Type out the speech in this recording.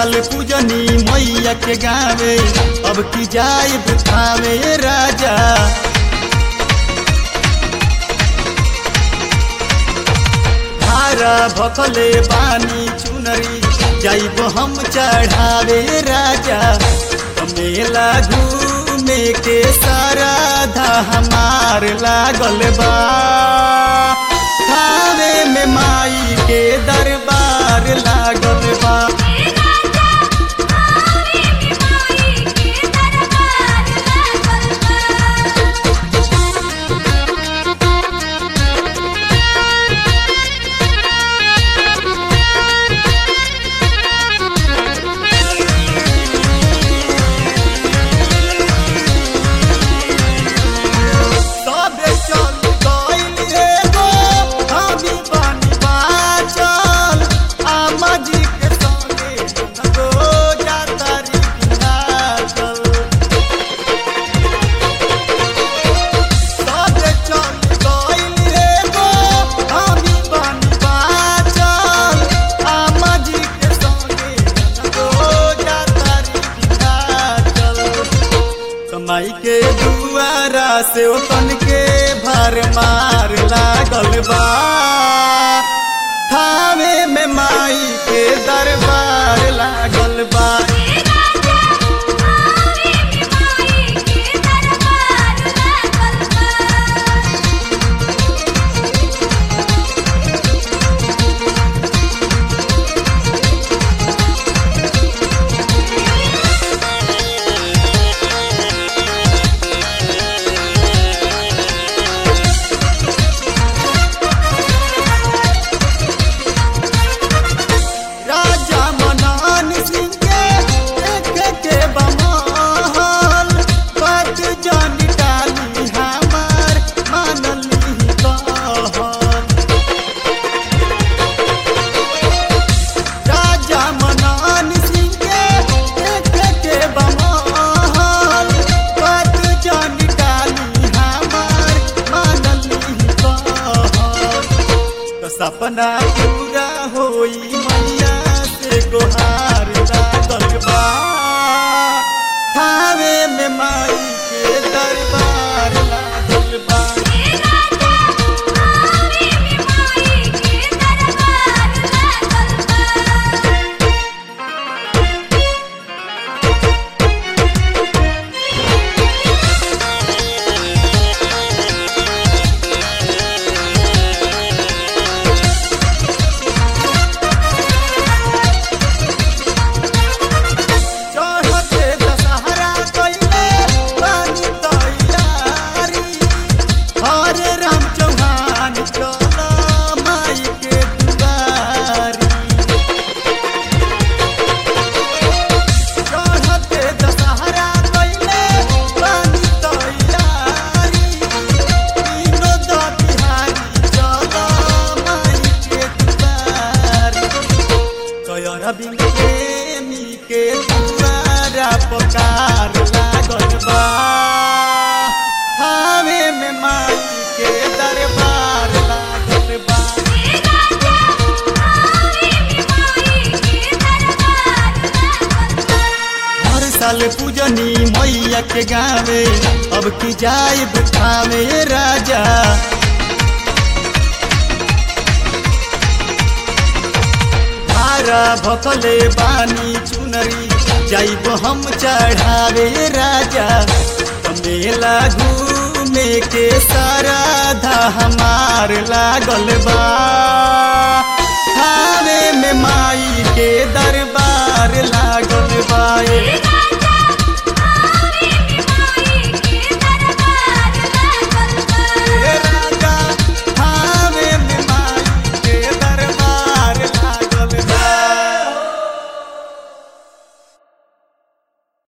साल पूजनी मैया के गावे अब की जाए थावे राजा धारा भकले बानी चुनरी जाइब हम चढ़ावे राजा मेला घूमे के सारा धा हमार लागल बा थावे में माई के दरबार लागल बा सबे चल गइल एगो हमी बानी बाचल आमा जी के संगे नगो जातारी बिनाचल सबे चल गइल एगो हमी बानी बाचल आमा जी के संगे नगो जातारी बिनाचल कमाई के दुआरा से ओतन के भर मार लागल बा थावे में माई के दरबार लागल बा राजा मनन सिंह के देख के बमहल बात जान डाली हमार मानली कहल राजा मनन सिंह के देख के बमहल बात जान डाली हमार मानली कहल तो सपना पूरा होई मैया से गोहार लागल बा थावे में माई के दरबार लागल बा चढ़ते दशहरा कइले बानी तैयारी हरे राम चौहान चल माई के दुआरी चढ़ते दशहरा कइले बानी तैयारी तीनों द बिहारी चल माई के दुआरी कयर बिन प्रेमी के दुआरा पकार लागल बा हावे में माई के दरबार लागल बा हर साल पूजनी मैया के गावे अब की जाए थावे राजा धारा भकले बानी चुनरी जाइब हम चढ़ावे राजा मेला घूमे के सारा धा हमार लागल बा थावे में माई के दरबार लागल बा ए